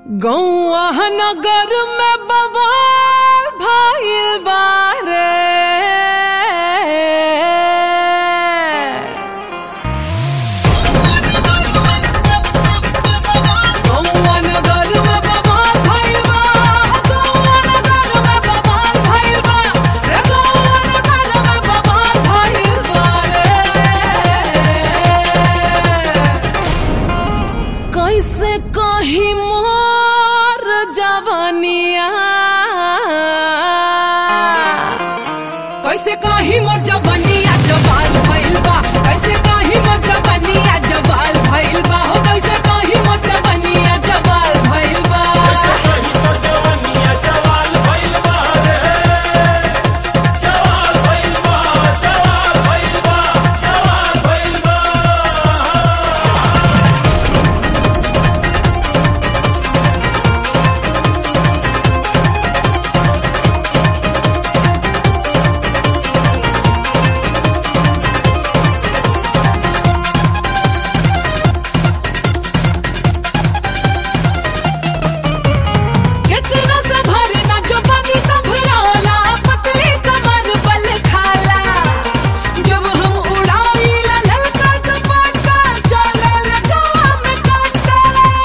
गौआ नगर में बवाल भइल बारे गौआ नगर में बवाल भइल बा गौआ नगर में बवाल भइल बा रे गौआ नगर में बवाल भइल बा रे कैसे कही मोर जवनिया कैसे कही मोर जवनिया जवाल भइल बा कैसे कही मोर जवनिया जवाल भइल बा हो कैसे कही मोर जवनिया जवाल भइल बा कितना संभरे ना जो पानी संभराला पतली कमर बल खाला जब हम उड़ाईला ललका दुपट्टा चले लगवा में काटा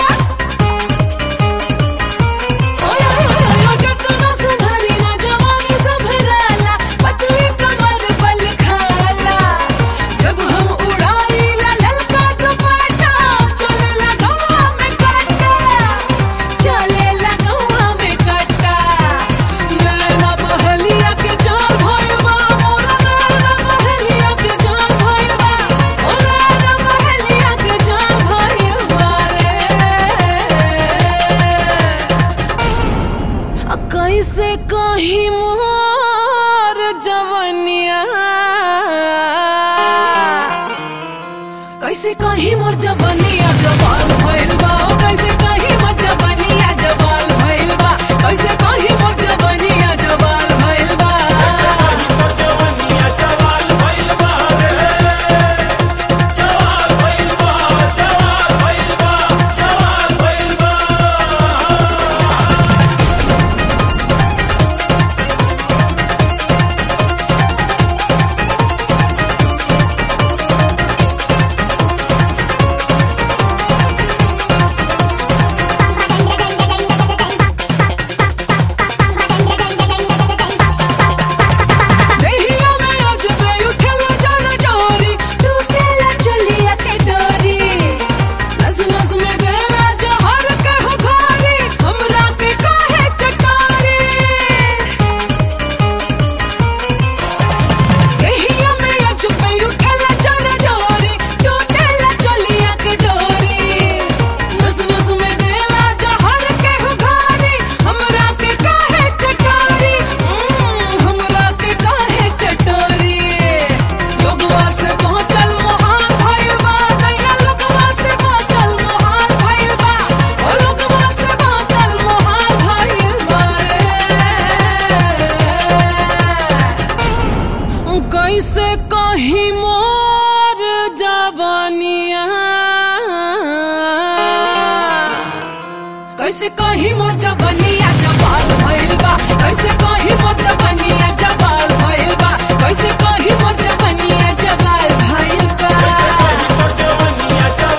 ओए ओए कितना संभरे ना जवानी संभराला पतली कमर बल खाला जब हम उड़ाईला ललका दुपट्टा चले लगवा में काटा चले लगवा में कट्टा नैना बहलिया के जान भइलबा मोरा नैना बहलिया के जान भइलबा ओ नैना बहलिया के जान भइलबा रे आ कैसे कही मोर जवनिया कैसे कही मोर जवनिया जवाल भइल बा ओ कैसे कही मोर जवनिया जवाल भइल बा कैसे कही मोर जवनिया जवाल भइल बा देहिया में अजबे उठल जर जोरी टूटेला चलिया के डोरी नस नस में गला जहर के हो घोरी हमरा के काहे चटारी देहिया में अजबे उठल जर जोरी टूटेला चलिया के डोरी नस नस में गला जहर के हो घोरी हमरा के काहे चटारी हम्म, हमरा के काहे चटोरी लोगवा से पहुंचल मोहान भइल बा नैया लोगवा से पहुंचल मोहान भइल बा ओ लोगवा से पहुंचल मोहान भइल बा रे कैसे कही मोर जवानिया कैसे कही मोर जवानिया जवाल भइल बा कैसे कही मोर जवानिया जवाल भइल बा कैसे कही मोर जवानिया जवाल भइल बा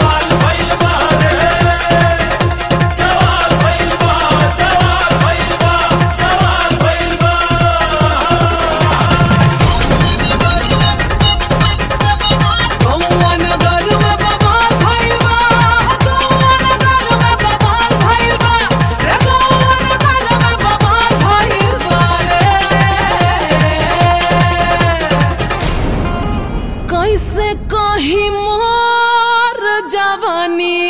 गौआ नगर में बवाल भइल बा गौआ नगर में बवाल भइल बा रे गौआ नगर में बवाल भइल बा रे कैसे कही मोर जवानी